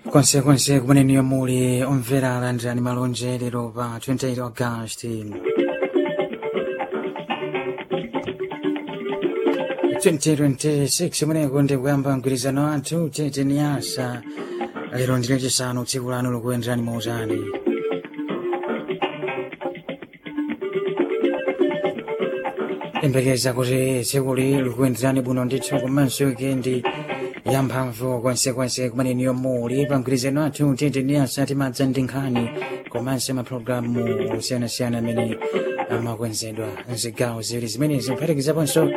konsekonse kumeneniyo muli omvera alandirani malonje lero pa 28 agasti 2026 umeneko ndi kuyamba mgwirizano wathu tete ni asa lero ndilo chisanu tsiku lanu likuyenderani mautani yembekeza kuti tsikuli likuyenderani bwino ndithu komanso wikendi yamphamvu konsekonse kumeneniyo muli pa mgwirizano wathu tete ni asa timadza ndi nkhani komanso mapulogalamu osiyanasiyana amene amakwenzedwa mzigawo ziwiri zimenezi kuphatikizaponso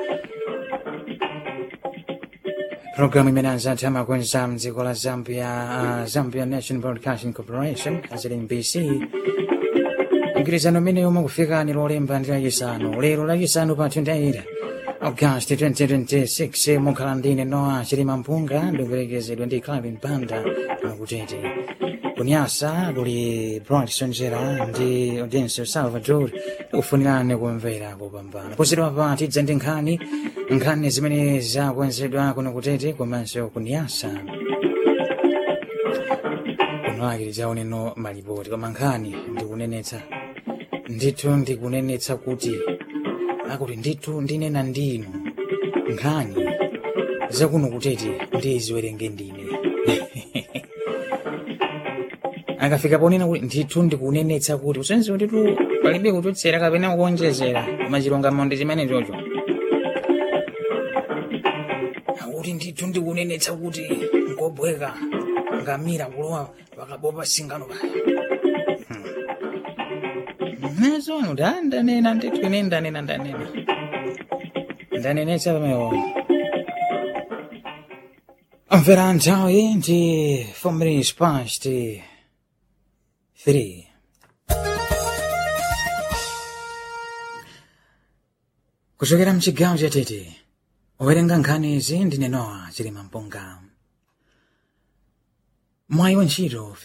programu imene anzathu amakwenza mdziko la zambia uh, zambia national broadcasting corporation azili mbc mgwirizano umene umakufikani lolemba ndi lachisanu lero lachisanu pa 28 august 2026 mukhala ndine noa chilima mpunga ndikuperekezedwa ndi clavin banda akutete kunyasa kuli bronson jera ndi audencio salvador kufunirani kumvera kupambana posidwa pa tidza ndi nkhani nkhani zimene zakwenzedwa kuno kutete komanso kunyasa kunolakiriza uneno malipoti koma nkhani ndikunenetsa ndithu ndikunenetsa kuti akuti ndithu ndinena ndinu nkhani zakuno kutete ndiziwerenge ndine akafika ponena kuti ndithu ndikunenetsa kuti usenzi kutitu palibe kuchotsera kapena kuonjezera koma chilungamo ndi chimene chocho akuti ndithu ndikunenetsa kuti ngobweka ngamira kulowa pakabopa singano paya nazono da ndanena ndithu ine ndanena ndanena ndanenetsa pamewo mvera nthawi ndi 4 minutes past 3 kuchokera mchigawo cha tete owerenga nkhani izi ndine noa chilima mpunga mwayi wa ntchito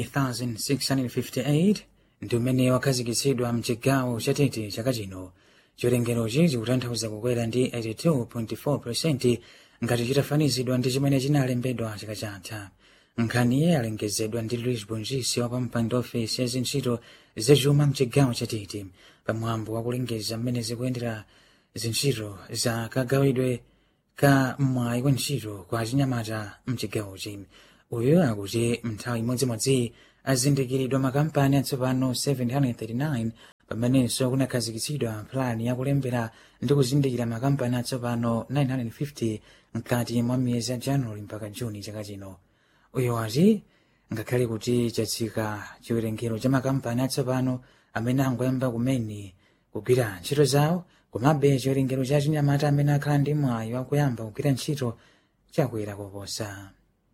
15658 ndi umene wakhazikitsidwa mchigawo cha tete chaka chino chiwerengerochi chikutanthauza kukwera ndi 82.4 ngati chitafanizidwa ndi chimene chinalembedwa chaka chatha nkhaniye alengezedwa ndi luis bonjisi wa pampando ofesi ya zintchito zachuma mchigawo cha tete pamwambo wakulengeza mmene zikuyendera zintchito za kagawidwe ka mwayi wa ntchito kwa chinyamata mchigawochi uyu akuti mnthawi imodzimodzi azindikiridwa makampani atsopano 739 pamenenso kunakhazikitsidwa plani yakulembera ndi kuzindikira makampani atsopano 950 mkati mwa miyezi ya januwali mpaka juni chaka chino uyu ati ngakhale kuti chatsika chiwerengero cha makampani atsopano amene angoyamba kumene kugwira ntchito zawo komabe chiwerengero cha chinyamata amene akhala ndi mwayi wakuyamba kugwira ntchito chakwera koposa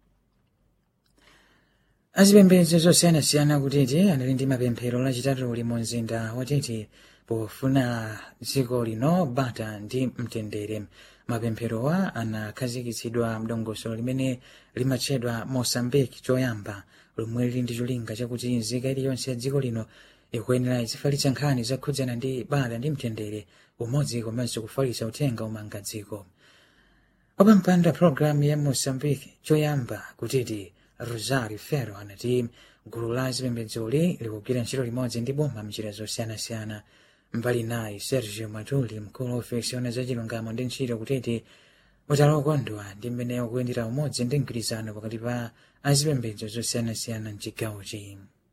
azipembedzo zosiyanasiyana kutete anali ndi mapemphero lachitatu mu mzinda watete pofuna dziko lino bata ndi mtendere mapempherowa anakhazikitsidwa mdongosolo limene limatchedwa mosambiki choyamba lomwe lili ndi cholinga chakuti nzika iliyonse ya dziko lino ikuyenera izifalitsa nkhani zakhudzana ndi bata ndi mtendere umodzi komanso kufalitsa uthenga umanga dziko opampanda pologalamu ya mosambiki choyamba kutete rosario ferro anati gulu la zipembedzoli likugwira ntchito limodzi ndi boma mnjira zosiyanasiyana mbali naye sergio matuli mkulu wa ofesi ona za chilungamo ndi ntchito kutete utali okondwa ndi mmene ukuyendera umodzi ndi mgwirizano pakati pa azipembedzo zosiyanasiyana mchigawochi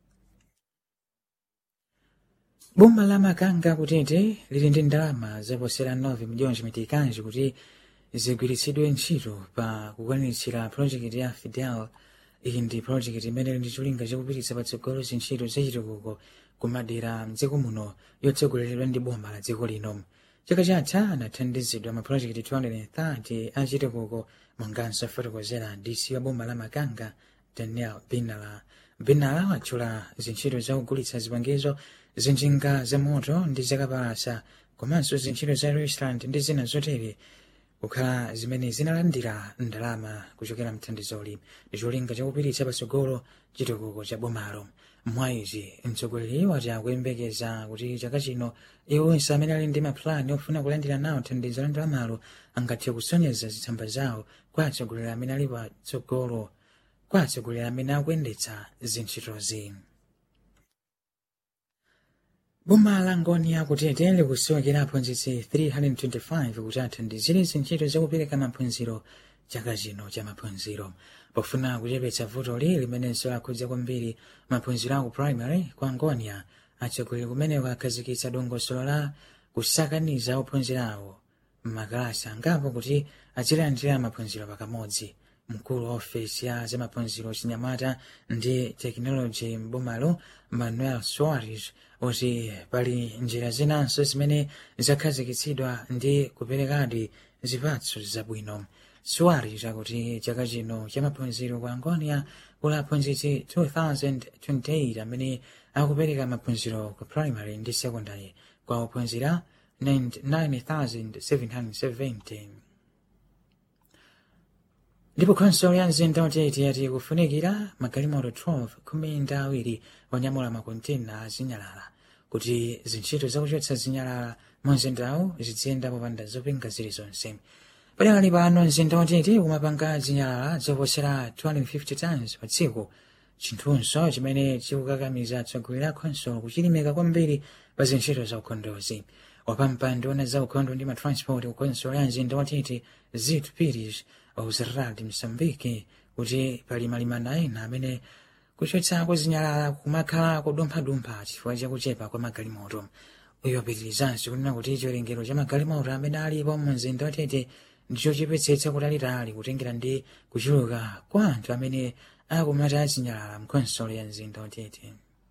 boma la makanga kutete lili ndi ndalama zaposera 9 miliyoni chimitikanji kuti zigwiritsidwe ntchito pa kukwaniritsira projekiti ya fidel iyi ndi projekiti imene ili ndi cholinga chakupititsa patsogolo zintchito zachitukuko kumadera mdziko muno yotsogoleredwa ndi boma la dziko lino chaka chatha anathandizidwa mapurojekiti 230 achitukuko monganso afotokozera dc wa boma la makanga daniel binala binala watchula zintchito zakugulitsa zipangizo zinjinga za moto ndi zakapalasa komanso zintchito za restaurant ndi zina zotere kukhala zimene zinalandira ndalama kuchokera mthandizoli ndi cholinga chakupititsa patsogolo chitukuko cha bomalo mwayizi mtsogoleri wati akuyembekeza kuti chaka chino iwo onse amene ali ndi mapulani ofuna kulandira nawo thandizo la ndalamalo angathe kusonyeza zitsamba zawo kwa atsogoleri amene ali patsogolo kwa atsogoleri amene akuyendetsa zintchitozi boma la ngoni akutete likusowekera aphunzitsi 325 kuti athandizire zintchito zakupereka maphunziro chaka chino cha maphunziro pofuna kuchepetsa vutoli limenenso lakhudza kwambiri maphunziro aku primary kwa ngonia atsogoleri kumeneko akhazikitsa dongosolo la kusakaniza ophunzira awo mmakalasi angapo kuti azilandira maphunziro pakamodzi mkulu wa ofesi ya zamaphunziro chinyamata ndi tekinoloji m'bomalo manuel soares kuti pali njira zinanso zimene zakhazikitsidwa ndi kuperekadi zipatso zabwino soares akuti chaka chino cha maphunziro kwa angonia kuli aphunzitsi 2028 amene akupereka maphunziro ku primary ndi secondary kwa ophunzira 9770 ndipo khonsolo ya mzinda watete yati kufunikira magalimoto 12 khumi ndi awiri onyamula makontena azinyalala kuti zintchito zakuchotsa zinyalala mu mzindawu ziziyenda popanda zopinga zilizonse padakali pano mzinda watete umapanga zinyalala zoposera 250 tons pa tsiku chinthunso chimene chikukakamiza atsogoleri a khonsolo kuchilimika kwambiri pa zintchito za ukhondozi wapampando ona za ukhondo ndi matransport ku khonsolo ya mzinda watete zit pires ausirad msambiki kuti pali malimana ena amene kuchotsako zinyalala kumakhala kudumphadumpha chifukwa chakuchepa kwa magalimoto uyo apitirizanso kunena kuti chiwerengero cha magalimoto amene alipo mu mzinda watete ndichochepetsetsa kutalitali kutengera ndi kuchuluka kwa anthu amene akumata zinyalala mkhonsolo ya mzinda watete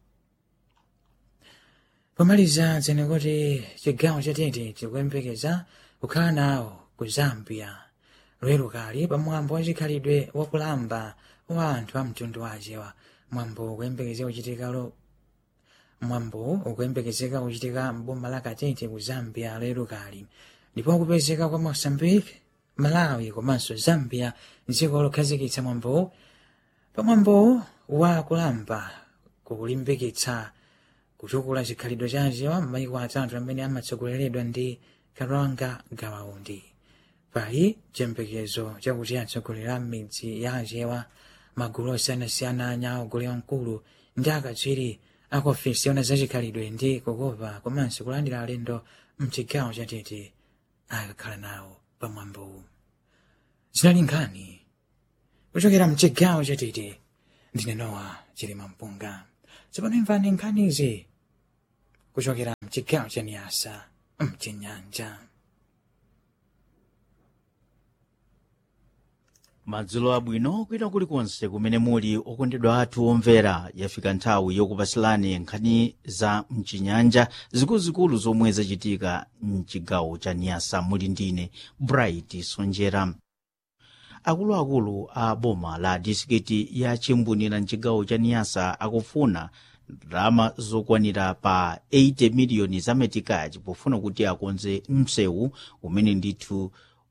pomaliza dzene kuti chigawo chatete chikuyembekeza kukhala nawo ku zambia lero kali pamwambo wachikhalidwe wakulamba wa anthu a mtundu wachewa mwambo ukuyembekezeka kuchitika lo mwambo ukuyembekezeka kuchitika mboma la katete ku zambia lero kali ndipo kupezeka kwa mozambique malawi komanso zambia dziko lokhazikitsa mwambo pamwambo wa kulamba kukulimbikitsa kutukula chikhalidwe cha achewa m'mayiko atatu amene amatsogoleredwa ndi kalonga gawaundi pali chiyembekezo chakuti atsogoleri a midzi ya achewa magulu osiyanasiyana anyaogolera mkulu ndi akatswiri aku ofesi yona zachikhalidwe ndi kukopa komanso kulandira alendo mchigawo chatete akakhala nawo pamwambowu zinali nkhani kuchokera mchigawo chatete ndine nowa chilima mpunga tsopano imvani nkhanizi kuchokera mchigawo cha niyasa mchinyanja madzulo abwino kwina kulikonse kumene muli okondedwa athu omvera yafika nthawi yokupasilani nkhani za mchinyanja zikuluzikulu zomwe zachitika mchigawo cha niyasa muli ndine bright sonjera akuluakulu a boma la disikiti ya chimbunira mchigawo cha niyasa akufuna ndalama zokwanira pa 80 miliyoni za metikachi pofuna kuti akonze msewu umene ndithu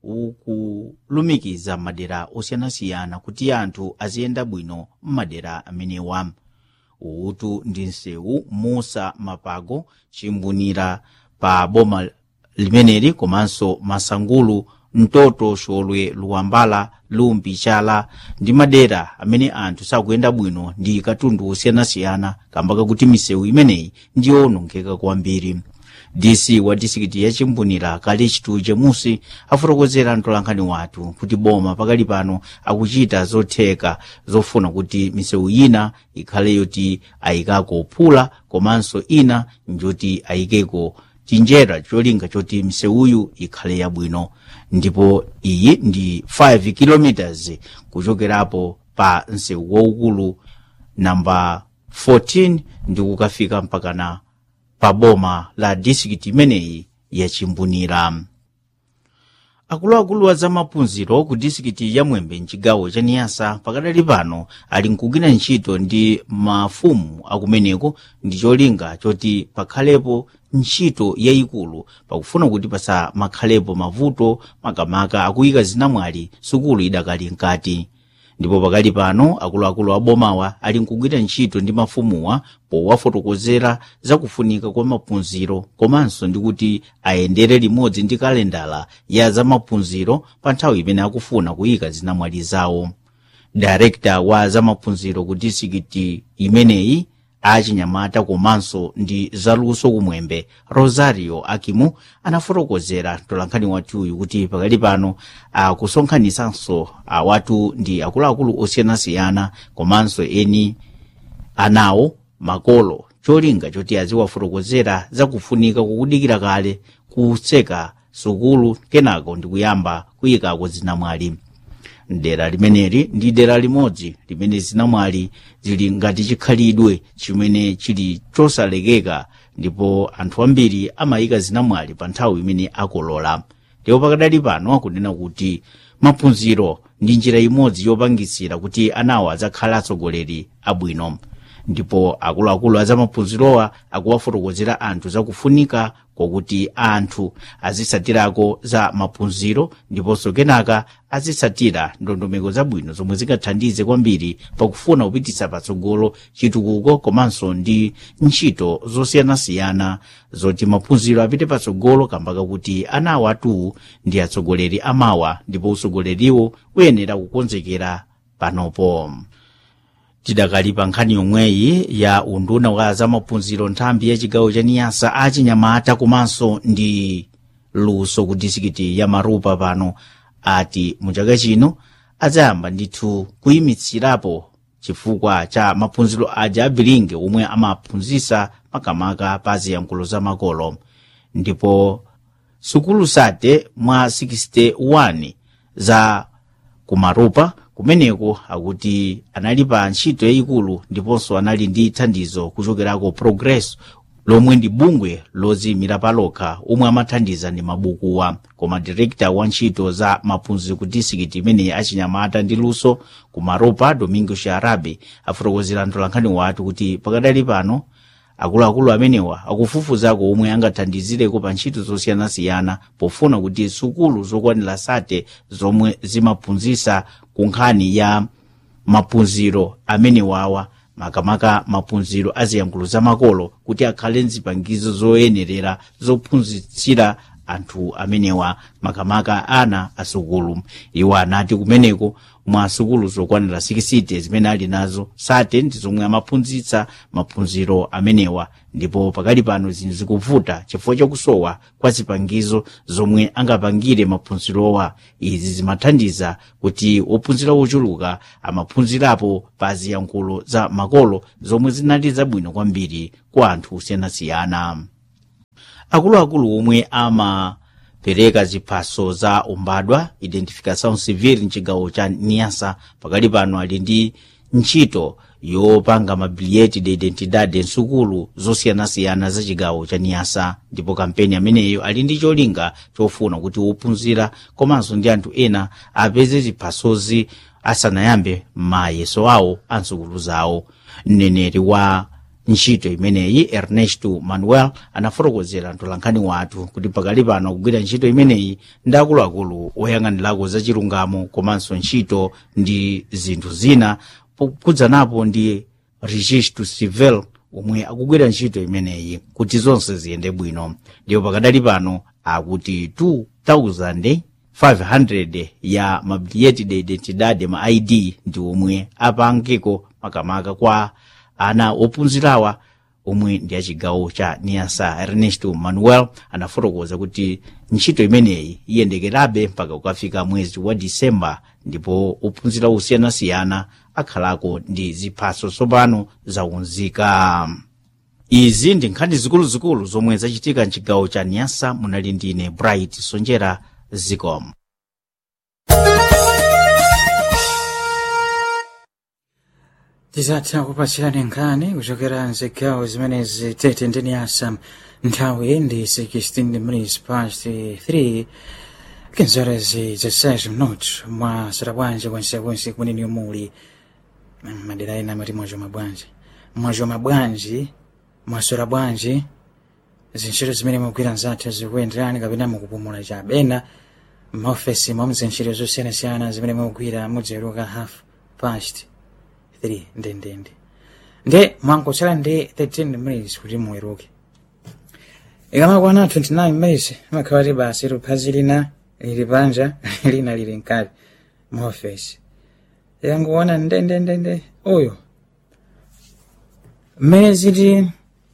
ukulumikiza madera osiyanasiyana kuti anthu aziyenda bwino m'madera amenewa utu ndi msewu musa mapago chimbunira pa boma limeneli komanso masangulu mtoto xolwe luwambala lumbi chala ndi madera amene anthu sakuyenda bwino ndi katundu osiyanasiyana kamba kakuti misewu imeneyi ndiyowonongeka kwambiri dc wa disikiti ya chimbunira kale chituje musi afotokozera mtolankhani wathu kuti boma pakali pano akuchita zotheka zofuna kuti misewu ina ikhale yoti ayikako phula komanso ina njoti ayikeko tinjera cholinga choti misewuyu ikhale yabwino ndipo iyi ndi 5 km kuchokerapo pa msewu waukulu namba 14 ndi kukafika mpakana pa boma la disikiti imeneyi yachimbunira akuluakulu a zamaphunziro ku disikiti ya mwembe mchigawo cha niyasa pakadali pano ali nkugwira ntchito ndi mafumu akumeneko ndi cholinga choti pakhalepo ntchito yayikulu pakufuna kuti pasamakhalepo mavuto makamaka akuyika zinamwali sukulu idakali mkati ndipo pakali pano akuluakulu abomawa ali nkugwira ntchito ndi mafumuwa powafotokozera zakufunika kwa maphunziro komanso ndi kuti ayendere limodzi ndi kalendala ya zamaphunziro pa nthawi imene akufuna kuyika zinamwali zawo director wa zamaphunziro ku disikiti imeneyi achinyamata komanso ndi zaluso kumwembe rosario akimu anafotokozera mtolankhani wathuyu kuti pakali pano akusonkhanitsanso awatu ndi akuluakulu osiyanasiyana komanso eni anawo makolo cholinga choti aziwafotokozera zakufunika kukudikira kale kutseka sukulu kenako ndi kuyamba kuyikako zinamwali dera limeneli ndi dera limodzi limene zinamwali zili ngati chikhalidwe chimene chili chosalekeka ndipo anthu ambiri amayika zinamwali pa nthawi imene akolola ndipo pakadali pano akunena kuti maphunziro ndi njira imodzi yopangisira kuti anawo adzakhala atsogoleri abwino ndipo akuluakulu azamaphunzirowa akuwafotokozera anthu zakufunika kwakuti anthu azitsatirako za maphunziro ndiponso kenaka azitsatira ndondomeko zabwino zomwe zingathandize kwambiri pakufuna kupititsa patsogolo chitukuko komanso ndi ntchito zosiyanasiyana zoti maphunziro apite patsogolo kamba kakuti anawo atuwu ndi atsogoleri amawa ndipo utsogoleriwo uyenera kukonzekera panopo tidakali pa nkhani yomweyi ya unduna wa zamaphunziro nthambi ya chigawo cha niyasa achinyamata komanso ndi luso ku disikiti ya marupa pano ati mu chaka chino adzayamba ndithu kuyimitsirapo chifukwa cha maphunziro aja abilinge omwe amaphunzitsa makamaka pa ziyankhulo za makolo ndipo sukulu sate mwa 61 za kumarupa kumeneko akuti anali pa ntchito yayikulu ndiponso anali ndi thandizo kuchokerako progress lomwe ndi bungwe lodziyimira palokha omwe amathandiza ndi mabukuwa koma direkta wa ntchito za maphunziro ku disikiti imeneyi achinyamata ndi luso ku maropa domingo sharabe afotokozera mtolankhani wathu kuti pakadali pano akuluakulu amenewa akufufuzako omwe angathandizireko pa ntchito zosiyanasiyana pofuna kuti sukulu zokwanira sate zomwe zimaphunzitsa ku nkhani ya maphunziro amenewawa makamaka maphunziro aziyankhulo zamakolo kuti akhale nzipangizo zoyenerera zophunzitsira anthu amenewa makamaka ana asukulu iwo anati kumeneko mwa sukulu zokwanira 60 zimene ali nazo sate ndi zomwe amaphunzitsa maphunziro amenewa ndipo pakali pano zinthu zikuvuta chifukwa chakusowa kwa zipangizo zomwe angapangire maphunzirowa izi zimathandiza kuti ophunzira ochuluka amaphunzirapo pa ziyankhulo za makolo zomwe zinali zabwino kwambiri kwa anthu osiyanasiyana akuluakulu omwe amapereka ziphaso za umbadwa identification civil mchigawo cha niasa pakali pano ali ndi ntchito yopanga mabiliyeti de identidade nsukulu zosiyanasiyana za chigawo cha niasa ndipo kampeni ameneyo ali ndi cholinga chofuna kuti wophunzira komanso ndi anthu ena apeze ziphasozi asanayambe mayeso awo a nsukulu zawo mneneri wa ntchito imeneyi ernesto manuel anafotokozera mtolankhani wathu kuti pakali pano kugwira ntchito imeneyi ndi akuluakulu oyang'anirako za chilungamo komanso ntchito ndi zinthu zina kudzanapo ndi registro civil omwe akugwira ntchito imeneyi kuti zonse ziyende bwino ndipo pakadali pano akuti 2500 ya mabiliyeti de identidade ma id ndi omwe apangeko makamaka kwa ana ophunzirawa omwe ndi achigawo cha niasa ernesto manuel anafotokoza kuti ntchito imeneyi iyendekerabe mpaka kukafika mwezi wa disemba ndipo ophunzira osiyanasiyana akhalako ndi ziphaso tsopano zaunzika izi ndi nkhani zikuluzikulu zomwe zachitika mchigawo cha niasa munali ndine bright sonjera zicom tizatha kupatsirani nkhani kuchokera mzigawo zimenezi tete ndi niyasa nthawi ndi 16 minutes past 3 kinzorezi za 6 minutos mwa sarabwanji kwensekonse kumeneni muli madera ena amati mwachoma bwanji mwachoma bwanji mwasora bwanji zintchito zimene mugwira nzathu zikuyenderani kapena mukupumula chabe ena maofesi mwa mzintchito zosiyanasiyana zimene mugwira mudziweruka half past 3 ndendende nde mwangotsala ndi 13 minutes kuti muweruke ikamakwana 29 minutes imakhala ti basi luphazi lina lili panja lina lili mkati maofesi yanguona ndendendende uyu mmene ziti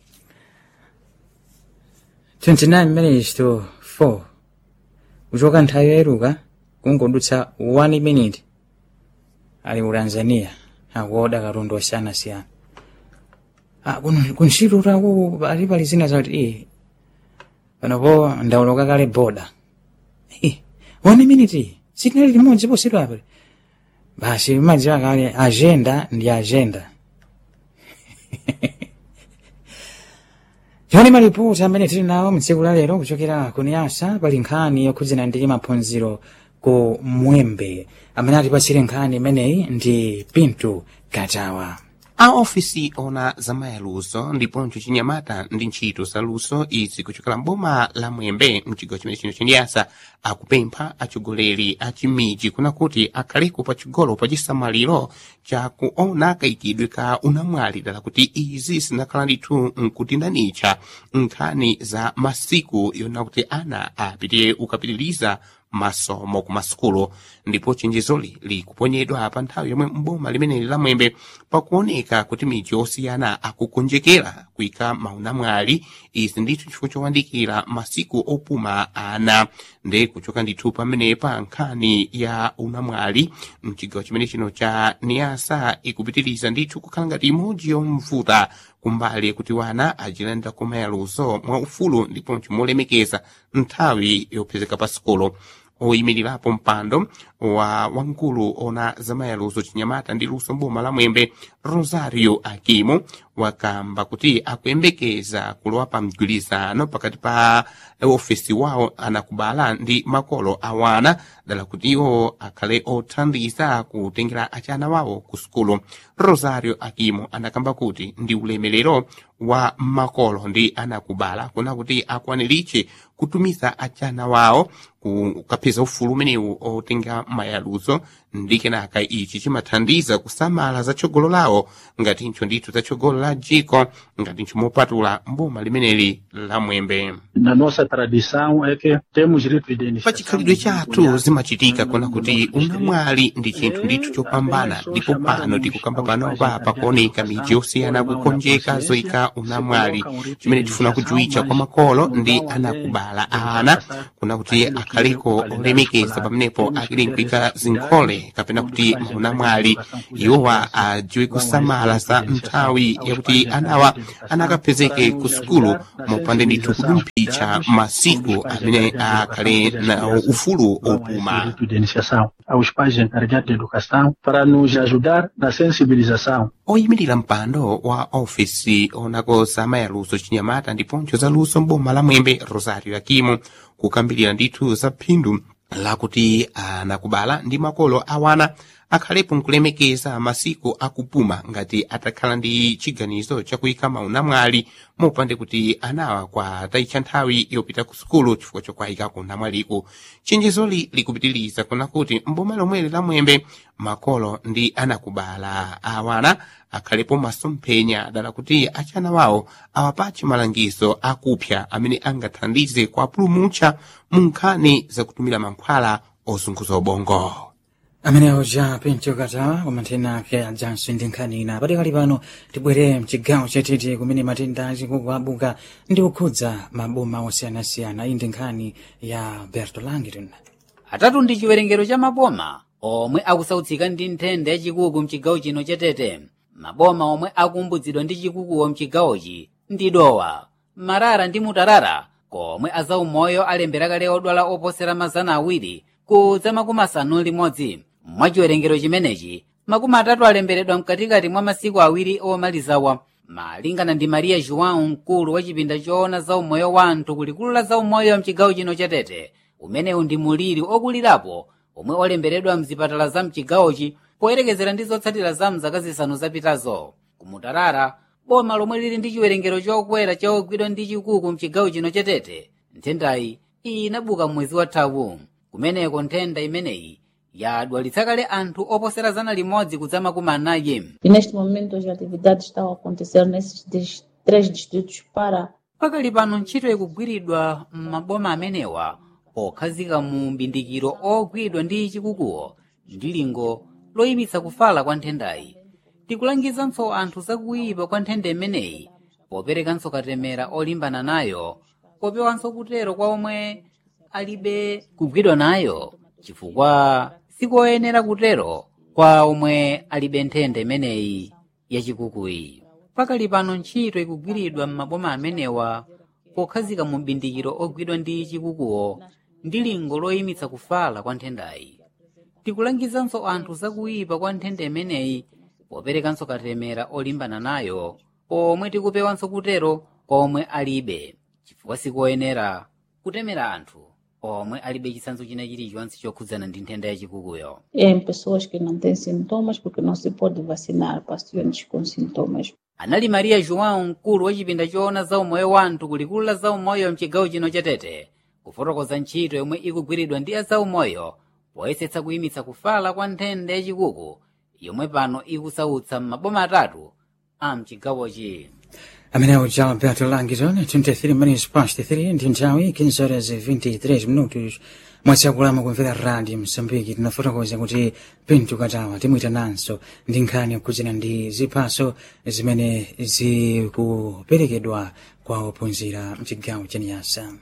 29 minutes to 4 kuchoka nthawi yoyeruka kungodutsa 1 minute ali ku tanzania akuoda katundu osiyanasiyana kuntchito taku ali pali zina zati iye panopo ndauloka kale boda one minute sitinali limodzi posidwa apa basi madziwa kale agenda ndi agenda Yoni malipoti amene tili nawo mtsiku la lero kuchokera ku niyasa pali nkhani yokhudzana ndi maphunziro ku mwembe amene atipatsire nkhani imeneyi ndi pinto katawa a ofisi ona zamayaluso ndiponso chinyamata ndi ntchito za luso izi kuchokera mboma la mwembe mchigawo chimene chino chandiyasa akupempha atsogoleri a chimiji kuna kuti akhaleko pachigolo pa chisamaliro chakuona kayikidwe ka unamwali dala kuti izi zinakhala ndithu nkutindanitcha nkhani za masiku yona kuti ana apite ukapitiriza masomo ku masukulu ndipo chenjezoli likuponyedwa pa nthawi yomwe mboma limeneli la mwembe pakuoneka kuti midzi osiyana akukonjekera kuyika maunamwali izi ndithu chifukwa chowandikira masiku opuma ana nde kuchoka ndithu pamenepa nkhani ya unamwali mchigawo chimene chino cha niyasa ikupitiriza ndithu kukhala ngati imodzi yomvuta kumbali kuti wana ajilanda kumayaluso mwa ufulu ndiponso molemekeza nthawi yopezeka pa sikolo oyimirirapo mpando wa wamkulu ona zamayaluso chinyamata ndi luso mboma la mwembe rosario akimo wakamba kuti akuyembekeza kulowa pa mgwirizano pakati pa ofesi wawo anakubala ndi makolo awana dala kuti iwo akhale othandiza kutengera achana wawo ku sukulu rosario akimo anakamba kuti ndi ulemerero wa makolo ndi anakubala kuna kuti akwaniritche kutumiza achana wawo kukapeza ufulu umenewu otenga mayaluzo ndi kenaka ichi chimathandiza kusamala za tsogolo lawo ngatincho ndithu za tsogolo la dziko ngatincho mopatula mboma limeneli la mwembe na nossa tradição é que temos rito de iniciação pa chikhalidwe chathu zimachitika kuna kuti unamwali ndi chinthu ndithu chopambana ndipo pano tikukamba panopa pakuoneka midzi yosiyana kukonjeka zoyika unamwali chimene tifuna kujuwitcha kwa makolo ndi anakubala ana kuna kuti akhaleko olemekeza pamenepo akilinkuyika zinkhole kapena kuti maunamwali iwowa ajiwe kusamala za nthawi yakuti anawa anakapezeke ku sukulu mopande ndithu kudumphitsa masiku amene akhale na ufulu opuma rito de iniciação aos pais encarregados de educação para nos ajudar na sensibilização oyimirira mpando wa ofisi onako za mayaluso chinyamata ndiponso za luso mboma la mwembe rosario akimo kukambirira ndithu za phindu lakuti anakubala ndi makolo awana akhalepo nkulemekeza masiku akupuma ngati atakhala ndi chiganizo chakuyika maunamwali mopande kuti anawa kwatayitcha nthawi yopita ku sukulu chifukwa chokwayika kunamwaliko chenjezoli likupitiriza kuna kuti mboma lomweli la mwembe makolo ndi anakubala awana akhalepo masomphenya dala kuti achana wawo awapatche malangizo akupya amene angathandize kuapulumutsa mu nkhani zakutumira mankhwala ozunguza ubongo amenewo ja pinto katawa kumanthena ake ajanso ndi nkhani ina patikali pano tibwere mchigawo chatete kumene matenda achikuku abuka ndi kukhudza maboma osiyanasiyana iyi ndi nkhani ya berto langton atatu ndi chiwerengero cha maboma omwe akusautsika ndi nthenda yachikuku mchigawo chino chatete maboma omwe akumbuzidwa ndi chikukuwo mchigawochi ndi dowa marara ndi mutarara komwe azaumoyo alembera kale odwala oposera mazana awiri kudza makumi asanu limodzi mwa chiwerengero chimenechi makumi atatu alemberedwa mkatikati mwa masiku awiri omalizawa malingana ndi maria joão mkulu wa chipinda choona zaumoyo wa anthu kulikulu la zaumoyo mchigawo chino chatete umenewu ndi muliri okulirapo omwe olemberedwa mzipatala za mchigawochi poyerekezera ndi zotsatira za mzaka zisanu zapitazo kumutarara boma lomwe lili ndi chiwerengero chokwera cha ogwidwa ndi chikuku mchigawo chino chatete nthendayi iyi inabuka mwezi wathawu kumeneko nthenda imeneyi yadwalitsa kale anthu oposera zana limodzi kudza makumi anayi E neste momento as atividades estão a acontecer nesses dis- três distritos para pakali pano ntchito ikugwiridwa m'maboma amenewa pokhazika mu mbindikiro ogwidwa ndi chikukuwo ndi lingo loyimitsa kufala kwa nthendayi tikulangizanso anthu zakuyipa kwa nthenda imeneyi poperekanso katemera olimbana nayo popewanso kutero kwa omwe alibe kugwidwa nayo chifukwa sikoyenera kutero kwa omwe alibe nthenda imeneyi yachikukuyi pakali pano ntchito ikugwiridwa m'maboma amenewa pokhazika mu bindikiro ogwidwa ndi chikukuwo ndi lingo loyimitsa kufala kwa nthendayi tikulangizanso anthu zakuyipa kwa nthenda imeneyi poperekanso katemera olimbana nayo pomwe tikupewanso kutero kwa omwe alibe chifukwa sikoyenera kutemera anthu omwe alibe chitsanzo china chilichonse chokhudzana ndi nthenda yachikukuyo Em pessoas que não têm sintomas, porque não se pode vacinar pacientes com sintomas. anali maria joão mkulu wa chipinda choona za umoyo wa anthu kulikulu la za umoyo mchigawo chino chatete kufotokoza ntchito yomwe ikugwiridwa ndi a za umoyo poyesetsa kuyimitsa kufala kwa nthenda yachikuku yomwe pano ikusautsa m'maboma atatu a mchigawochi amene uja alberto langton 23 minutes past 3 ndi nthawi 15 horas 23 minutos mwatsiakulama kumvera radio msambiki tinafotokoza kuti pinto katawa timwitananso ndi nkhani yakhudzana ndi ziphaso zimene zikuperekedwa kwa ophunzira mchigawo cha niyasa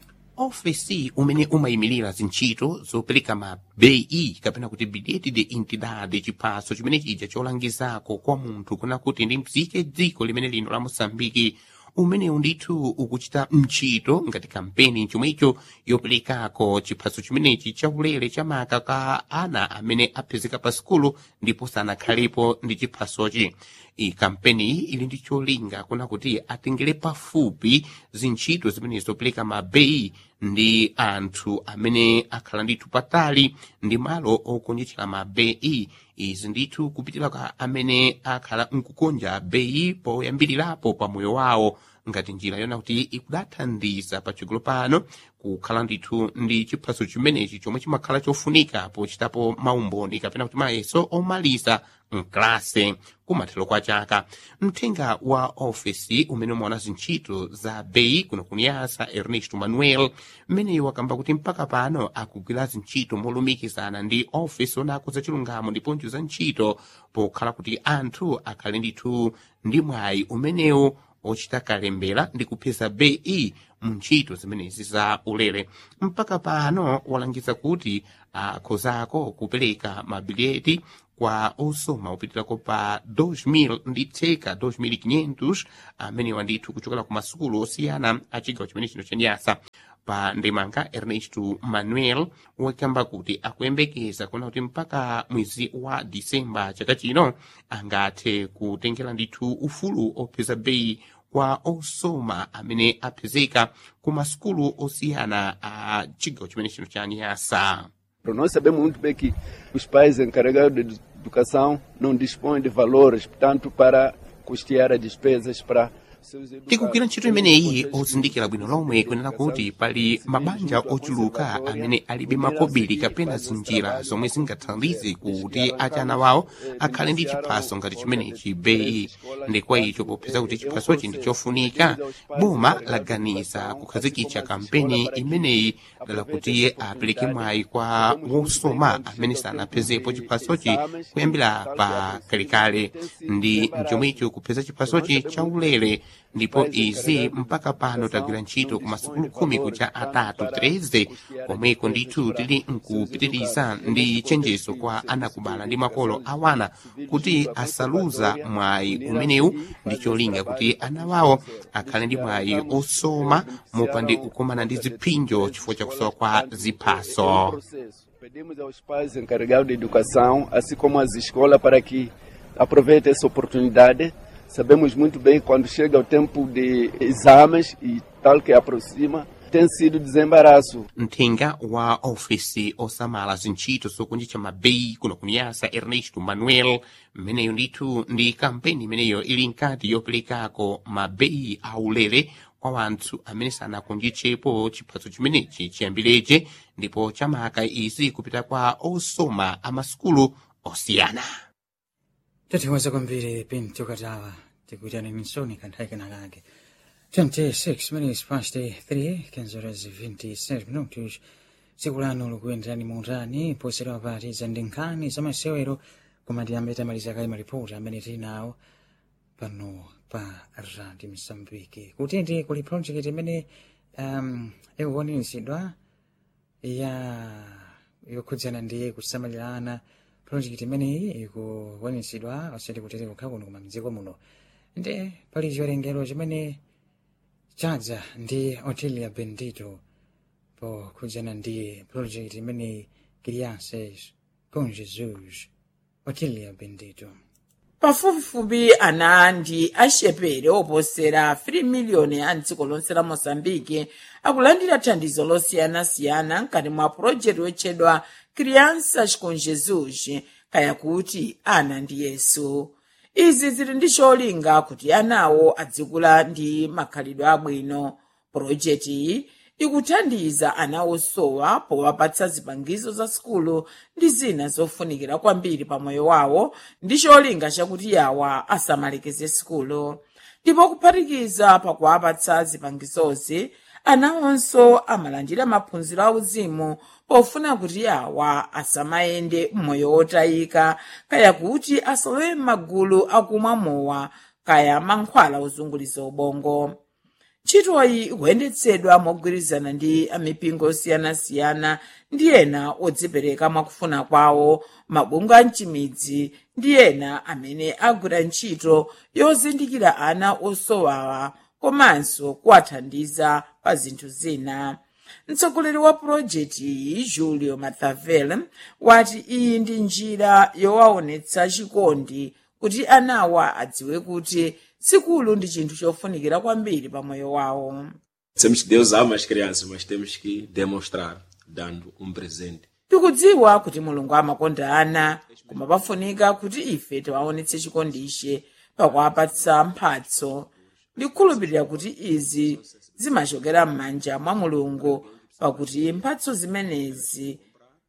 ofesi umene umayimirira zintchito zopereka ma bei kapena kuti bilhete de entidade chiphaso chimene chija cholangizako kwa munthu kuna kuti ndi mzike dziko limene lino la mosambiki umenewu ndithu ukuchita mchito ngati kampeni chomwecho yoperekako chiphaso chimenechi chaulere chamaka ka ana amene aphezeka pa sikulu ndipo sanakhalepo ndi chiphasochi iyi kampeni iyi ili ndi cholinga kuna kuti atengere pafupi zintchito zimene zopereka mabeyi ndi anthu amene akhala ndithu patali ndi malo okonjetchera mabeyi izi ndithu kupitira kwa amene akhala nkukonja beyi poyambirirapo pa moyo wawo ngati njira yona kuti ikudathandiza patsogolo pano kukhala ndithu ndi chiphaso chimenechi chomwe chimakhala chofunika pochitapo maumboni kapena kuti mayeso omaliza mklase kumathero kwa chaka mthenga wa ofesi umene umaona zintchito za bei kuno kuniyasa ernesto manuel mmeneyo wakamba kuti mpaka pano akugwira zintchito molumikizana ndi ofesi onako za chilungamo ndiponso za ntchito pokhala kuti anthu akhale ndithu ndi mwayi umenewu ochita kalembera ndi kupeza bei mu ntchito zimenezi za ulere mpaka pano walangiza kuti akhozako kupereka mabileti kwa osoma upitirako pa 2000 ndi theka 2500 amenewa ndithu kuchokera ku masukulu osiyana a chigawo chimene chino chaniyasa pa ndemanga ernesto manuel wakamba kuti akuyembekeza kuna kuti mpaka mwezi wa disemba chaka chino angathe kutengera ndithu ufulu opeza bei kwa osoma amene aphezeka ku masukulu osiyana a chigawo chimene chino cha niyasa Nós sabemos muito bem que os pais encarregados de educação não dispõem de valores, portanto, para custear as despesas para seus tikugwira educados. ntchito imeneyi ozindikira bwino lomwe kunena kuti pali mabanja ochuluka amene alibe makobiri kapena zinjira zomwe zingathandize kuti achana wawo akhale ndi chiphaso ngati chimenechi beyi ndi kwa icho popeza kuti chiphasochi ndi chofunika boma laganiza kukhazikitsa kampeni imeneyi dala kuti apereke mwayi kwa wosoma amene sanaphezepo chiphasochi kuyambira pa kalekale ndi chomwecho kupeza chiphasochi chaulere ndipo izi mpaka pano tagwira ntchito ku masukulu khumi kuja atatu 13 komweko ndithu tili nkupitiriza ndi chenjezo kwa anakubala ndi makolo awana kuti asaluza mwayi umenewu ndi cholinga kuti ana wawo akhale ndi mwayi osoma mopande kukumana ndi ziphinjo chifukwa chakusowa kwa ziphaso processo. Pedimos aos pais encarregados de educação, assim como às escolas, para que aproveitem essa oportunidade. Sabemos muito bem quando chega o tempo de exames e tal que aproxima, tem sido desembaraço. mthenga wa ofesi osamala zintchito zokunjitcha mabeyi kuno kuniyasa ernesto manuel mmeneyo ndithu ndi kampeni imeneyo ili nkati yoperekako mabeyi aulere kwa wanthu amene sanakunjitchepo chiphaso chimenechi chiyambireche ndipo chamaka izi kupita kwa osoma amasukulu osiyana tathiwaza kwambiri pinto katawa tikuitani minsoni kanthawi kenakake 26 minutes past 3 kenzoras 26 minutos tsiku lano likuyenderani muutani poserewa pati za ndi nkhani za masewero koma tiyambe tamaliza kale maripoti amene tili nawo pano pa radio msambiki kutiti kuli project imene um, ikukwaniritsidwa ya yokhudzana ndi kusamalirana project imeneyi ikukwaniritsidwa osati kutete kukha kuno koma mdziko muno ndi pali chiwerengero chimene chadza ndi otilia bendito pokhudzana ndi project imeneyi crianças com jesus otilia bendito pafupifupi ana ndi axepere oposera 3 miliyoni a mdziko lonse la moçambike akulandira thandizo losiyanasiyana mkati mwa pulojekiti yotchedwa crianças com jesus kaya kuti ana ndi yesu izi zili ndi cholinga kuti anawo adzikula ndi makhalidwe abwino pulojekiti iyi ikuthandiza ana osowa powapatsa zipangizo za sukulu ndi zina zofunikira kwambiri pa moyo wawo ndi cholinga chakuti yawa asamalekeze sukulu ndipo kuphatikiza pakuwapatsa zipangizozi anawonso amalandira maphunziro auzimu pofuna kuti yawa asamayende mmoyo wotayika kaya kuti asalowe m'magulu akumwa mowa kaya mankhwala ozunguliza ubongo ntchitoyi ikuyendetsedwa mogwirizana ndi amipingo osiyanasiyana ndi ena odzipereka mwakufuna kwawo mabungwe a mchimidzi ndi ena amene agwira ntchito yozindikira ana osowawa komanso kuwathandiza pa zinthu zina mtsogoleri wa pulojekiti iyi julio mathavel wati iyi ndi njira yowaonetsa chikondi kuti anawa adziwe kuti sukulu ndi chinthu chofunikira kwambiri pa moyo wawo Dizemos que Deus ama as crianças, mas temos que demonstrar, dando um presente. tikudziwa kuti mulungu amakonda ana koma pafunika kuti ife tiwaonetse chikondiche pakuwapatsa mphatso ndikukhulupirira kuti izi zimachokera m'manja mwa mulungu pakuti mphatso zimenezi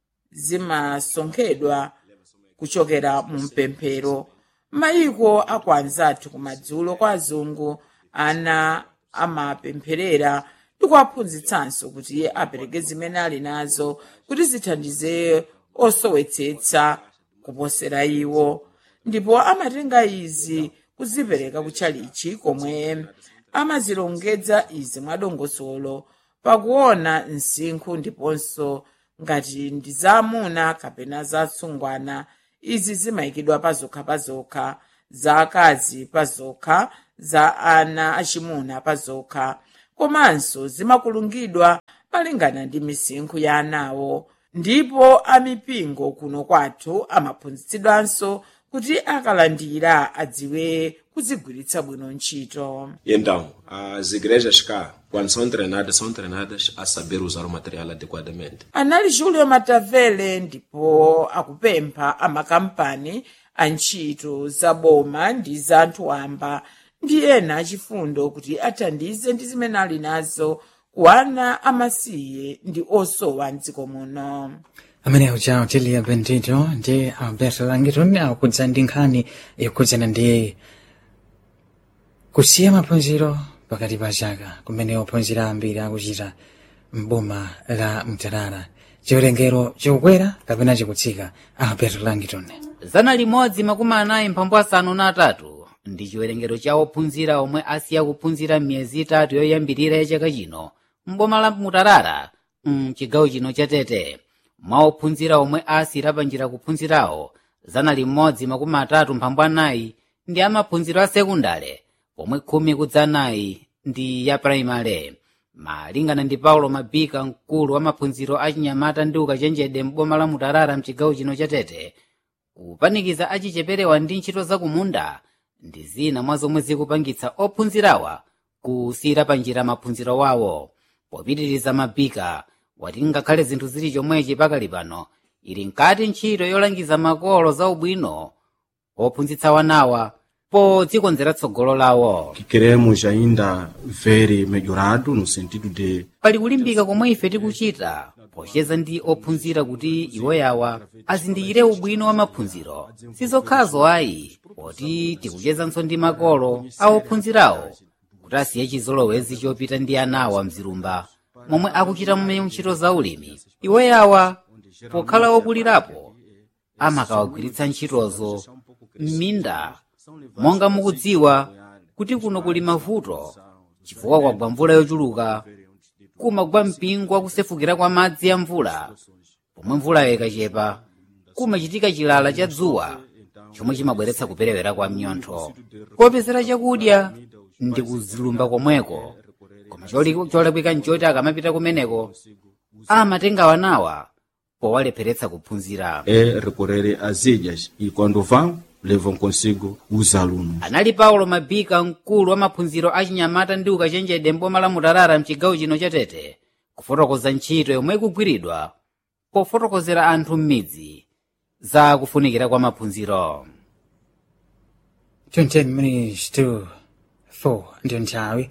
zimasonkhedwa kuchokera mu mpemphero mayiko akwanzathu kumadzulo kwa azungu ana amapempherera ndikuwaphunzitsanso kuti apereke zimene ali nazo kuti zithandize osowetsetsa kuposera iwo ndipo amatenga izi kuzipereka kutchalichi komwe amazilongedza izi mwadongosolo pakuona msinkhu ndiponso ngati ndi zaamuna kapena zatsungwana izi zimayikidwa pazokha pazokha za akazi pazokha za ana achimuna pazokha komanso zimakulungidwa malingana ndi misinkhu ya anawo ndipo amipingo kuno kwathu amaphunzitsidwanso kuti akalandira adziwe kuzigwiritsa bwino ntchito E então, as igrejas cá, quando são treinadas, são treinadas a saber usar o material adequadamente. anali julio matavele ndipo akupempha amakampani a ntchito za boma ndi za anthu wamba ndi ena achifundo kuti athandize ndi zimene ali nazo ku ana amasiye ndi osowa mdziko muno amene auja otilia bendito ndi alberto langiton akudza ndi nkhani yokhudzana ndi kusiya maphunziro pakati pa chaka kumene ophunzira ambiri akuchita mboma la mtarara chiwerengero chikukwera kapena chikutsika alberto langiton zana limodzi makumi anayi mphambu asanu na atatu ndi chiwerengero cha ophunzira omwe asiya kuphunzira m'miyezi itatu yoyambirira ya chaka chino mboma la mutarara mchigawo chino cha tete mwa ophunzira omwe asiyira panjira kuphunzirawo zana limodzi makumi atatu mphambu anayi ndi amaphunziro a sekundale pomwe khumi kudza anayi ndi ya praimale malingana ndi paulo mabika mkulu wa maphunziro a chinyamata ndi ukachenjede m'boma la mutarara mchigawo chino cha tete kupanikiza achicheperewa ndi ntchito zakumunda ndi zina mwa zomwe zikupangitsa ophunzirawa kusiyira panjira maphunziro wawo popitiriza mabika wati ngakhale zinthu zili chomwechi pakali pano ili nkati ntchito yolangiza makolo za ubwino ophunzitsa wanawa podzikonzera tsogolo lawo que queremos ainda ver melhorado no sentido de pali kulimbika komwe ife tikuchita pocheza ndi ophunzira kuti iwo yawa azindikire ubwino wa maphunziro sizokhazo ayi poti tikuchezanso ndi makolo a ophunzirawo kuti asiye chizolowezi chopita ndi anawa mzilumba momwe akuchita mmene ntchito za ulimi iwo yawa pokhala okulirapo amakawagwiritsa ntchitozo m'minda monga mukudziwa kuti kuno kuli mavuto chifukwa kwagwa mvula yochuluka kumagwa mpingo wakusefukira kwa madzi ya mvula pomwe mvulayo ikachepa kumachitika chilala cha dzuwa chomwe chimabweretsa kuperewera kwa mnyontho kopezera chakudya ndi kuzilumba komweko koma choli- cholakwika nchoti akamapita kumeneko amatenga wanawa powalepheretsa kuphunzira É recorrer às ilhas e quando vão, levam consigo os alunos. anali paulo mabika mkulu wa maphunziro a chinyamata ndi ukachenjede mboma la mutarara mchigawo chino cha tete kufotokoza ntchito yomwe ikugwiridwa pofotokozera anthu m'midzi za kufunikira kwa maphunziro 20 minutes to 4 ndiyo nthawi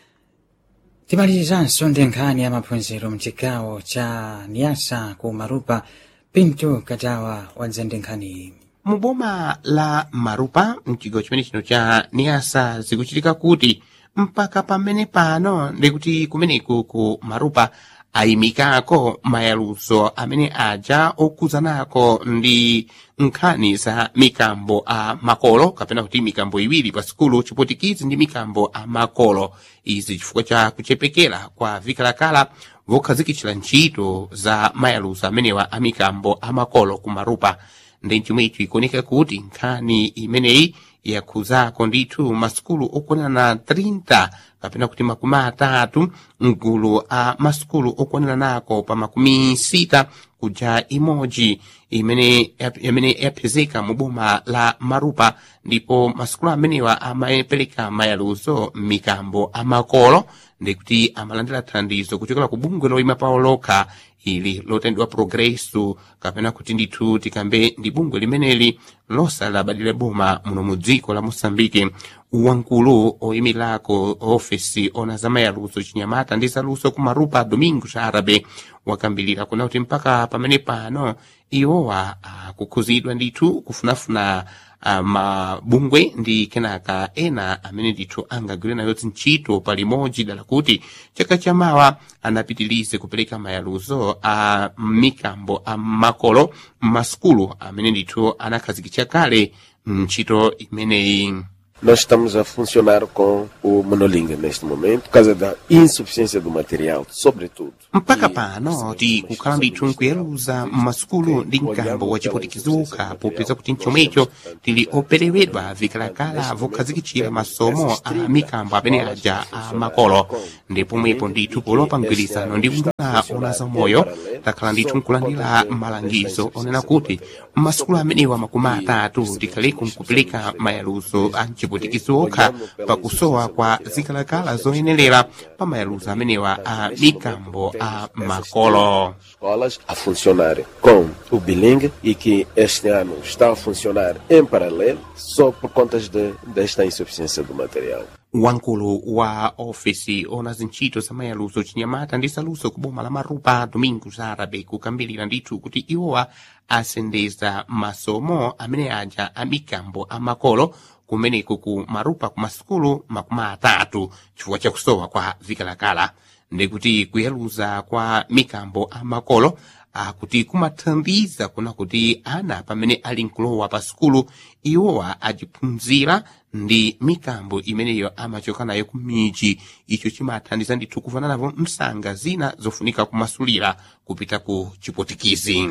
timalizanso ndi nkhani ya maphunziro mchigawo cha niasa ku marupa pinto katawa wadza ndi nkhaniyi mu boma la marupa mchigawo chimene chino cha niasa zikuchitika kuti mpaka pamene pano ndikuti kumeneku ku marupa ayimikako mayaluso amene aja okuzanako ndi nkhani za mikambo a makolo kapena kuti mikambo iwiri pa sikulu chipotikizi ndi mikambo a makolo izi chifukwa cha kuchepekera kwa vikalakala vokhazikitchira ntchito za mayaluso amenewa a mikambo a makolo ku marupa ndi chomwecho ikuoneka kuti nkhani imeneyi yakhuzako ndithu masukulu okwanira na 30 kapena kuti makumi atatu mgulu a masukulu okwanira nako pa makumi sita kuja imodzi imene imene yapezeka mu boma la marupa ndipo masukulu amenewa amapereka mayaluso m'mikambo amakolo ndikuti amalandira thandizo kuchokera ku bungwe loyima pawo lokha ili lotendwa progresso kapena kuti ndithu tikambe ndi bungwe limeneli losalabadire boma muno mu dziko la moçambike wankulu oyimirako ofesi ona za mayaluso chinyamata ndi zaluso ku marupa domingo arabe wakambilira kuna kuti mpaka pamene pano iwowa akukhuzidwa ndithu kufunafuna uh, mabungwe ndi kenaka ena amene ndithu angagwire nayo ntchito palimodzi dala kuti chaka chamawa anapitilize kupereka mayaluzo a mikambo a makolo m'masukulu amene ndithu anakhazikitsa kale ntchito imeneyi Nós estamos a funcionar com o monolingue neste momento, por causa da insuficiência do material, sobretudo. mpaka pano tikukhala ndithu nkuyeruza m'masukulu ndi mkambo wachipotikizuka popeza kuti mchomwecho tili operewedwa vikalakala vokhazikitchira masomo a mikambo amene aja a makolo ndi pomwepo ndithu polopa mgwirizano ndi unduna ona za moyo takhala ndithu nkulandira malangizo onena kuti m'masukulu amenewa makumi atatu tikhaleko nkupereka mayaluso a mchipotikizo okha pakusowa kwa zikalakala zoyenerera pa mayaluso amenewa a mikambo a makolo Escolas a funcionarem com o bilingue e que este ano está a funcionar em paralelo só por conta de, desta insuficiência do material. wankulu wa ofesi ona zintchito za mayaluso chinyamata ndi zaluso ku boma la marupa domingos arabe kukambilira ndithu kuti iwowa asendeza masomo amene aja a mikambo a makolo kumeneko ku marupa ku masukulu makumi atatu chifukwa chakusowa kwa vikalakala ndikuti kuyaluza kwa mikambo a makolo akuti kumathandiza kuna kuti ana pamene ali nkulowa pa sukulu iwowa ajiphunzira ndi mikambo imeneyo amachoka nayo ku miji icho chimathandiza ndithu kuvana navo msanga zina zofunika kumasulira kupita ku chipotikizi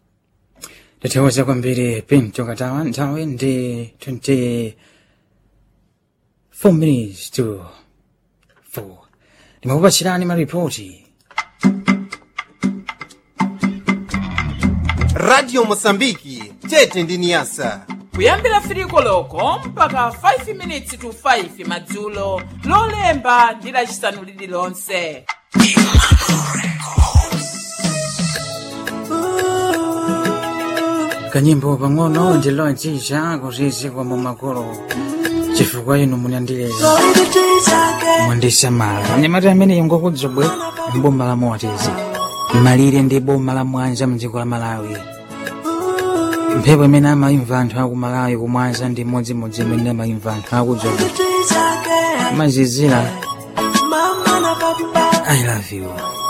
tathokoza kwambiri pinto katawa nthawi ndi 24 minutes to 4 ndimakupatsirani maripoti radio mosambiki tete ndi niyasa kuyambira firiko loko mpaka 5 minutes to 5 madzulo lolemba ndi lacisanu lililonse kanyimbo pang'ono ndilonjija kuti kwamo makolo chifukwa inu munandileza mwandisamala anyamata amene ngokudzobwe mboma la motizi malire ndi boma la mwanza mdziko la malawi mphepo imene amayimva anthu aku malawi kumwanza ndi modzimodzi imene amayimva anthu akudzobwe mazizira i love you